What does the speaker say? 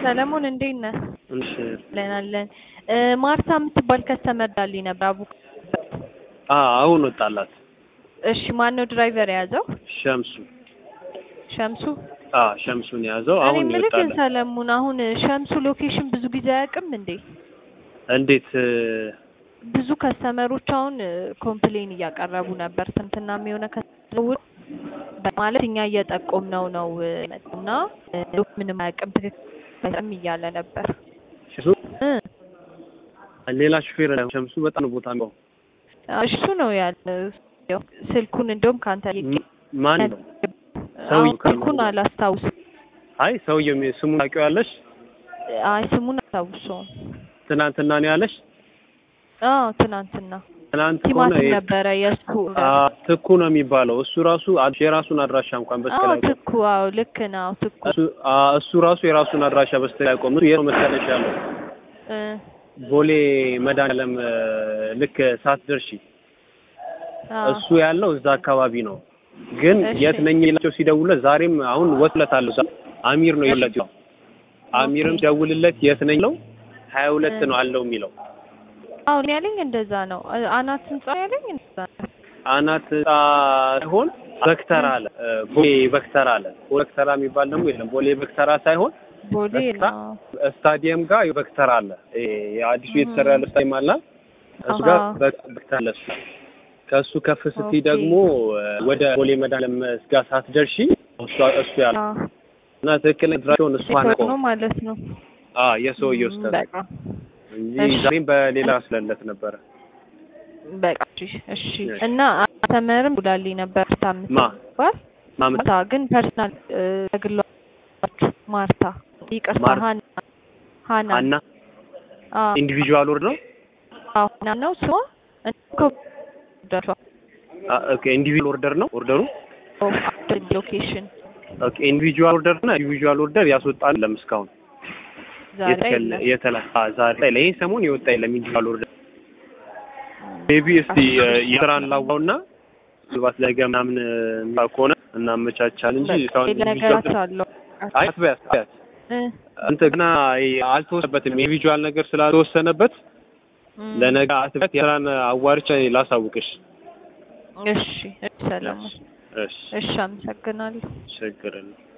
ሰለሞን እንዴት ነህ? እሺ አለን አለን። እ ማርታ የምትባል ከስተመር ዳልኝ ነበር አቡ አ አሁን ወጣላት እሺ ማን ነው ድራይቨር የያዘው? ሸምሱ ሸምሱ አ ሸምሱን የያዘው እኔ አሁን የምልህ ግን ይወጣላት። ሰለሞን አሁን ሸምሱ ሎኬሽን ብዙ ጊዜ አያውቅም እንዴ? እንዴት እ ብዙ ከስተመሮች አሁን ኮምፕሌን እያቀረቡ ነበር። ትናንትናም የሆነ ከስተመር ማለት እኛ እየጠቆምነው ነው እና ምንም አያውቅም ትክክል እያለ ነበር ሸምሱ እ ሌላ ሹፌር ነው። ሸምሱ በጣም ነው ቦታ ነው። እሱ ነው ያለ ስልኩን እንደውም ከአንተ ም- ማን ነው? አሁን ሰውዬው ስልኩን አላስታውስም። አይ ሰውዬው ሚ- ስሙን ታውቂዋለሽ? አይ ስሙን አላስታውሰውም። ትናንትና ነው ያለሽ? አዎ ትናንትና ትናንት ከሆነ ቲማቲም የ- ነበረ የእሱ አ ትኩ ነው የሚባለው። እሱ ራሱ አድ- የራሱን አድራሻ እንኳን አዎ በስተላይ ቆም ትኩ አዎ ልክ ነው ትኩ እሱ አ እሱ ራሱ የራሱን አድራሻ በስተላይ ቆም እሱ የት ነው መሰለሽ ያለው? እ ቦሌ መድኃኒዓለም እ ልክ ሳትደርሺ አዎ እሱ ያለው እዛ አካባቢ ነው። ግን እሺ። የት ነኝ ይላቸው ሲደውልለት ዛሬም አሁን ወጥለታለሁ አሚር ነው ይለት አሚርም ሲደውልለት የት ነኝ ነው ሀያ ሁለት ነው አለው የሚለው አዎ እኔ ያለኝ እንደዛ ነው እ አናት ህንጻ ያለኝ እንደዛ ነው አናት ህንጻ ሳይሆን በክተራ አለ እ ቦሌ በክተራ አለ በክተራ የሚባል ደግሞ የለም ቦሌ በክተራ ሳይሆን ቦሌ በክተራ ነው ስታዲየም ጋር በክተራ አለ ይሄ የአዲሱ የተሰራ ያለ ስታዲየም አለ እሱ ጋር አሃ። በ- በክተራ አለ እሱ ከእሱ ከፍ ስትይ ኦኬ። ደግሞ እ ወደ ቦሌ መድኃኒዓለም ጋር ሳትደርሺ እሱ እሱ ያለ አዎ እና ትክክለኛ ድራቸውን እሱ ኔትወርክ አናውቀውም ነው ማለት ነው አ የሰውየው ም፣ ስህተት በቃ እንጂ እሺ። ዛሬም በሌላ ስለለት ነበረ በቃ እሺ እሺ እሺ። እና አተመርም ጉዳልኝ ነበር ታምት ማ? ባል ማምጣ ማርታ ግን ፐርሰናል ተግሏ ማርታ ይቅርታ ማር- ሀና ሀና አና አዎ ኢንዲቪጁዋል ወርድ ነው አዎ ሀና ነው ስሟ እንኮ አ ኦኬ ኢንዲቪጁዋል ኦርደር ነው ኦርደሩ ሎኬሽን ኦኬ ኢንዲቪጁዋል ኦርደር እና ኢንዲቪጁዋል ኦርደር ያስወጣል ለም እስካሁን ዛሬ የተከለ የለም። የተላ አ ዛሬ ላይ ይሄ ሰሞን የወጣ የለም ኢንዲቪጁዋል ኦርደር ሜቢ እስቲ እ የስራን ላዋውና ምናልባት ነገ ምናምን እ ከሆነ እናመቻቻል እንጂ እስካሁን ነገራት ኢንዲቪጁዋል አለው አይ አትበያት አትበያት እ አንተ ገና ይሄ አልተወሰነበትም ኢንዲቪጁዋል ነገር ስላልተወሰነበት ም፣ ለነገ አትበያት የስራን አዋርቻ ላሳውቅሽ እሺ እሺ ሰለሞን እሺ እሺ አመሰግናለሁ ችግር የለም